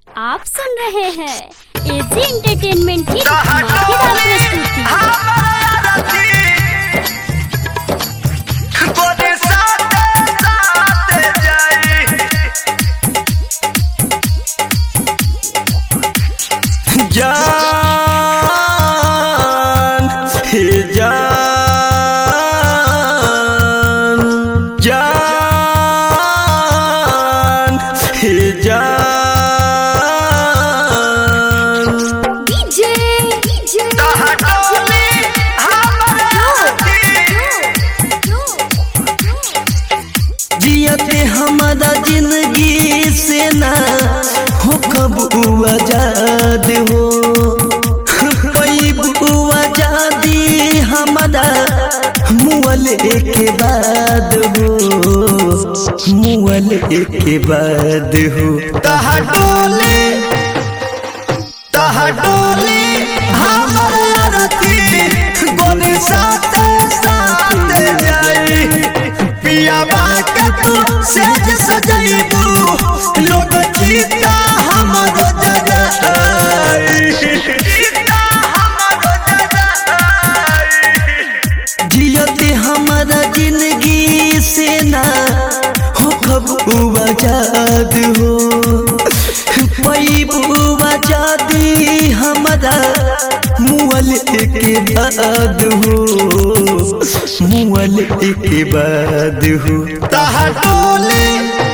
आप सुन रहे हैं एजी एंटरटेनमेंट की धमाकेदार प्रस्तुति जान हे जान जान हे जान डीजे डीजे जियते हमारा जिंदगी से ना हो कब आजाद हो कोई आजादी हमारा मुअल के बाद हो मुअल के बाद हो तहा डोले तहा डोले हमारा रती गोली साथ साथ जाई पिया बाका तू सेज सजैबू लोग चीता हमरो जगाई जियते हमारा जिंदगी से ना हो कब आजाद हो पैबू आजादी हमारा मुअल के बाद हो मुअल के बाद हो तहा डोले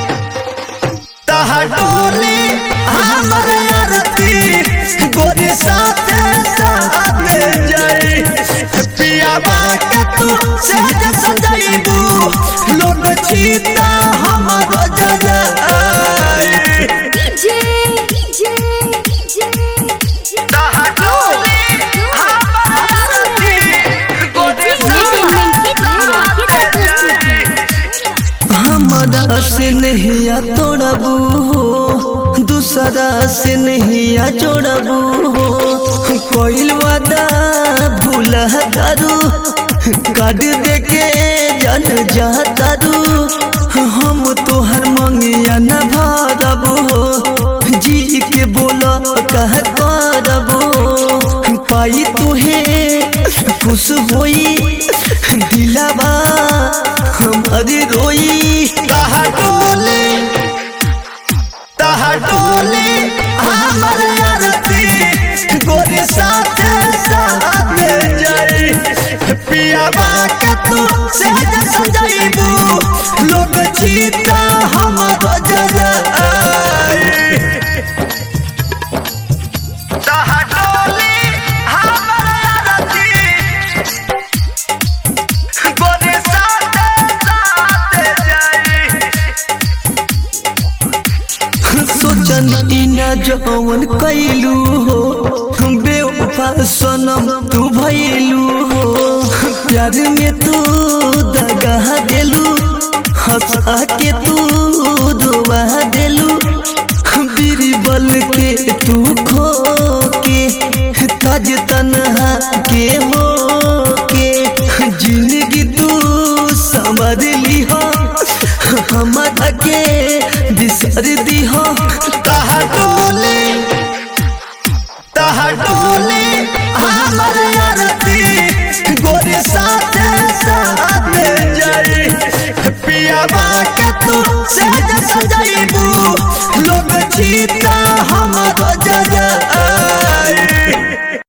तहा डोले हमारे अरती गोरे साथ साथ जाए पिया बाका तू सहज सजाइबू लोग चीता हमारो जगाए डीजे डीजे डीजे एंटरटेनमेंट की धमाकेदार प्रस्तुति हमारा से नहीं तोड़बू हो दूसरा से नहीं जोड़बू हो कोई वादा भूल दारू काट दे के जन जातारू हम तोहर मंगिया न भरब हो जी के बोला कह करब हो पाई तुहे खुश होई दिलावा हमारी रोई कहा डोले कहा डोले हमारे आरती गोरे साथ साथ जाई पिया बाका तू सहज सजाइबू लोग चीता हमारो जगाई सोचन इना जवन कैलू हो बेवफा सनम तू भैलू हो प्यार में तू दगा देलू हंसा के तू दुआ देलू बीरबल के तू खो के ताज तनहा के हो के जिंदगी तू समझ ली हो हमारा के बिसर दी हो तहा डोले तहा डोले हमारे आरती गोरे साथ साथ जाई पिया बाका तू सहज सजाइबू लोग चीता हमारो जग